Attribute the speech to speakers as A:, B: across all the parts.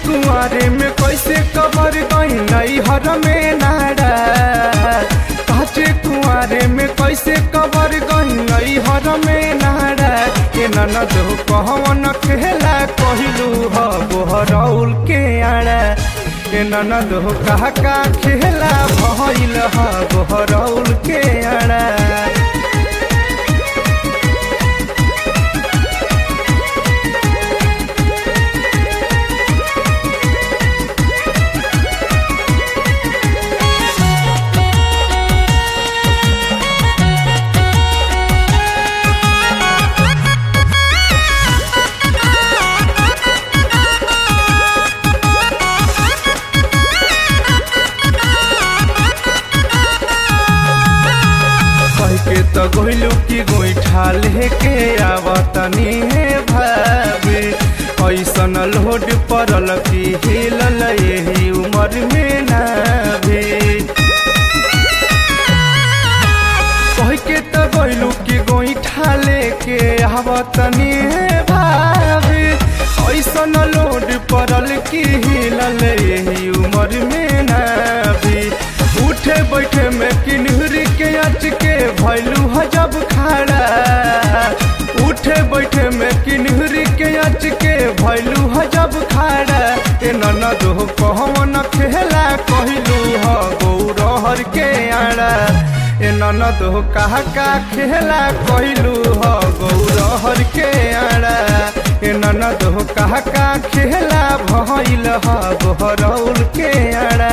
A: कुआरे में कैसे कबर गई नई हर में नारा काचे कुआरे में कैसे कबर गई नई हर में नारा के ननद कहवन खेला कहलू ह बोहरौल के आड़ा के ननद कहा का खेला भइल ह बोहरौल के आड़ा कह के तो गोइलू की गोईठा लेके आवतनी हे भाभी ऐसन लोड पड़ल की हिलल यही उम्र में ना भी कह के तो गोइलू की गोईठा लेके आवतनी हे भाभी ऐसन लोड पड़ल की हिलल यही उम्र में ना भी उठे बैठे में किन्हरी के अच के भैलू हजब खाड़ा उठे बैठे में किन्हरी के अच के भैलू हजब खाड़ा ए ननद हो कहवन खेला कहलू ह गौरहर के आड़ा ए ननद हो कहा का खेला कहलू ह गौरहर के आड़ा ए ननद हो कहा का खेला भइल ह गोहरौल के आड़ा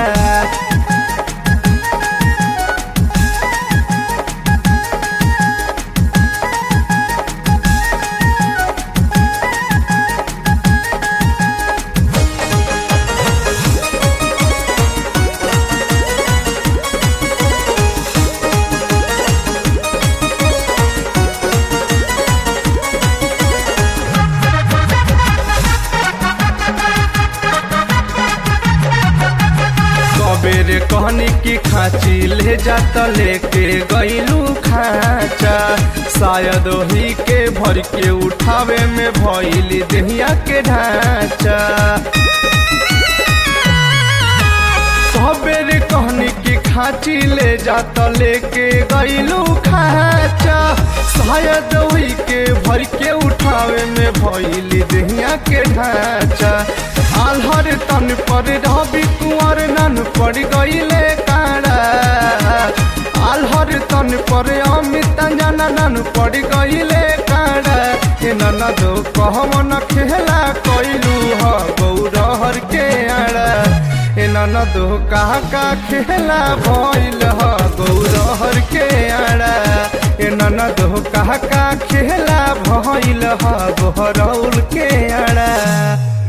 A: सबेरे कहनी की खाची ले जात लेके गईलू खाचा शायद वही के भर के उठावे में भइली देहिया के ढांचा सबेरे कहनी की खाची ले जात लेके गईलू खाचा शायद वही के भर के उठावे में भइली देहिया के ढांचा आल्हर तन पर रवि कुंवर नन पड़ गईले काड़ा आल्हर तन पर अमित जना नन पड़ गईले काड़ा ए ननद कहवन खेला कइलू ह गौरहर के आड़ा ए ननद कहा का खेला भइल ह गौरहर के आड़ा ए ननद कहा का खेला भइल ह गोहरौल के आड़ा